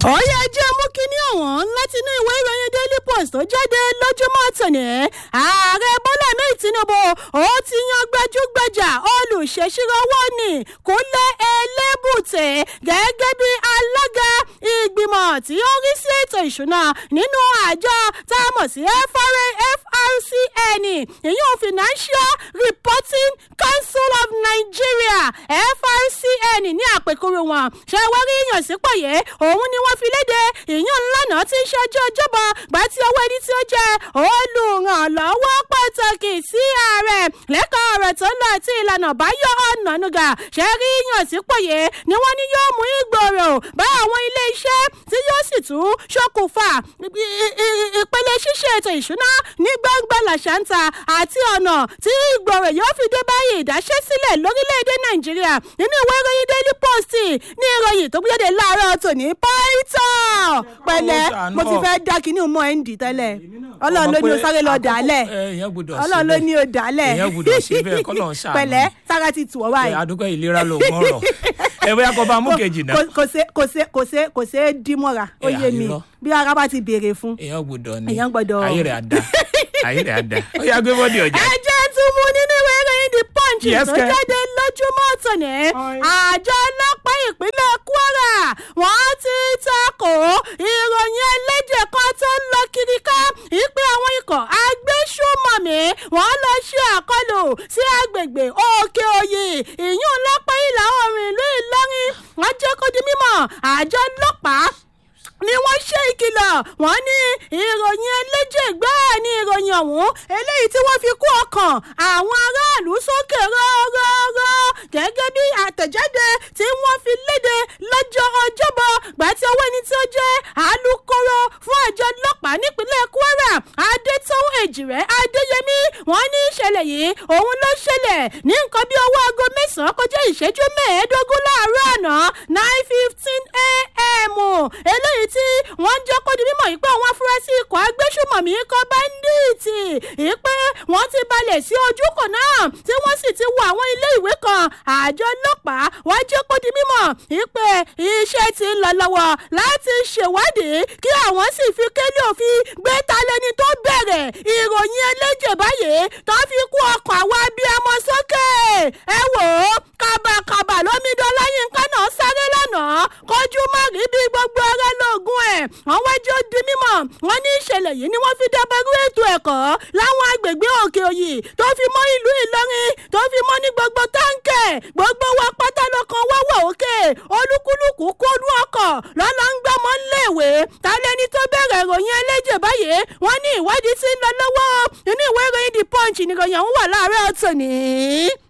ọ̀yá jẹ́ mú kínní ọ̀wọ́n láti inú ìwé ìròyìn daily post tó jáde lójúmọ́ tòní ààrẹ bọ́lá mi tinubu ó ti yan gbajúgbajà olùṣèṣirò owó ní kúnlẹ̀ elébùtẹ̀ gẹ́gẹ́ bí alága ìgbìmọ̀ tí ó rí sí ètò ìṣúná nínú àjọ tá a mọ̀ sí frcn ìyún financial reporting council of nigeria frcn ní àpèkúrú wọn ṣe wá rí ìyànsípò yìí òun ni wọ́n fi léde ìyún ńlànà tí ń ṣojú ọjọ́bọ gbà tí owó ẹni tí ó jẹ́ olùrànlọ́wọ́ pàtàkì sí ààrẹ lẹ́kọ̀ọ́ ọ̀rọ̀ tó ń lọ àti ìlànà báyọ̀ ọ̀nànúgà ṣe rí ìyànsípò yìí ni wọ́n ní yóò mú ìgbòrò bá àwọn ilé iṣẹ́ tí yóò sì tún ṣokùnfà ìpele ṣíṣe ètò ìṣúná ní gbangba làṣántà àti ọ̀nà tí ìgbòrò yóò fi dé báyìí ìdáṣẹ́sílẹ̀ lórílẹ̀‐èdè nàìjíríà nínú ìwé ìròyìn daily post ní ìròyìn tó gbéjáde láàárọ̀ tòní python pẹ̀lẹ́ mo ti fẹ́ dá kínní mọ́ ẹ̀ ń dì tẹ́lẹ̀ ọlọ́run ló ní o sáré lọ dàálẹ̀ ọlọ́run ló ní o dàálẹ̀ èèyàn gbọdọ̀ ṣe bẹ́ẹ̀ kọ́ lọ́n ṣàánú pẹ̀lẹ́ sára ti tù ọ́ báyìí. àdúgbò ìlera ló mọ̀rọ̀ ẹ bóyá kó bá mú kejì náà. kò ṣe kò ṣe kò ṣe kò ṣe é dí mọ́ra ó Ẹ, yé mi àyírọ́. bí ara bá ti béèrè fún. èèyàn gbọdọ̀ ni Èèyàn gbọ́dọ̀- ayé rẹ̀ á da ayé rẹ̀ á da ó yà gbé bọ́dì ọjà. ẹ jẹ́ tún mú nínú ìwé ìròyìn the punch Yes, tó kẹ́. jáde lójúmọ́ tòní Oi. àjọ ọlọ́pàá ìpínlẹ̀ kwara wọ́n ti takò ìròyìn ẹlẹ́jẹ̀ kan tó ń lọ kiri ká ìpè àwọn ikọ̀ agbésùmọ̀mí wọ́n lọ ṣe àkọlù sí agbègbè òkè òyì ìyún lọ́pọ̀ ìlà oòrùn ìlú ìlọrin wọ́n jẹ́ kó di mímọ̀ àjọ ọlọ́pàá ni wọ́n ṣe ìkìlọ̀ wọ́n ní ìròyìn ẹlẹ́jẹ̀ gbáà ní ìròyìn ọ̀hún eléyìí tí wọ́n fi kú ọkàn àwọn aráàlú sókè rọ́rọ́rọ́ gẹ́gẹ́ bí àtẹ̀jáde tí wọ́n fi léde lọ́jọ́ ọjọ́bọ̀ gbà tí owó ẹni tí ó jẹ́ alūkkóró fún àjọ ọlọ́pàá nípínlẹ̀ kwara adétọ́wọ́ èjìrẹ́ adéyẹmí wọ́n ní ìṣẹ̀lẹ̀ yìí òun ló ṣẹlẹ̀ ní nǹkan bí owó aago mẹ́sàn-án kọjá ìṣẹ́jú mẹ́ẹ̀ẹ́dógún láàárọ̀ àná nine fifteen a.m. eléyìí tí wọ́n jẹ́ kó di mímọ̀ yìí pé àwọn afurasí ikọ̀ agbésùmọ̀mí ikọ̀ báńdíìtì yìí pé wọ́n ti balẹ̀ sí ojúkò náà tí wọ́n sì ti wọ àwọn ilé ìwé kan àjọ ọlọ́pàá wọ́n jẹ́ kó di mímọ̀ yìí pé iṣẹ́ ti ń lọ lọ́wọ́ láti ṣèwádìí kí àwọn sì fi kélé òfin gbé talẹ́ni tó bẹ̀rẹ̀ ìròyìn ẹlẹ́jẹ̀ báyìí tó fi kú ọkọ̀ àwọn abiyamọ sókè ẹ wò ó kábàkàbà lómìdán láyínká náà sáré lánàá kọjú má rí bí gbogbo ara lóògùn ẹ̀ wọ́n wájú ó di mímọ̀ wọ́n ní ìṣẹ̀lẹ̀ yìí ni wọ́n fi dábàrú ètò ẹ̀kọ́ láwọn agbègbè òkè òyì tó fi mọ́ ìlú ìlọrin tó fi mọ́ ní gbogbo táǹkẹ̀ gbogbo wa pátá lọ́kàn wá wà òkè olúkúlùkù kólú ọkọ̀ lọ́lọ́ ń gbọ́mọ ńléèwé tálẹ́ni tó bẹ̀rẹ̀ ìròyìn ẹlẹ́jẹ̀ báyìí wọ́n ní ìwádìí ti ń lọ lọ́wọ́ inú ìwé ìròyìn the punch nìròyìn ọ̀hún wà láàárọ̀ tòní.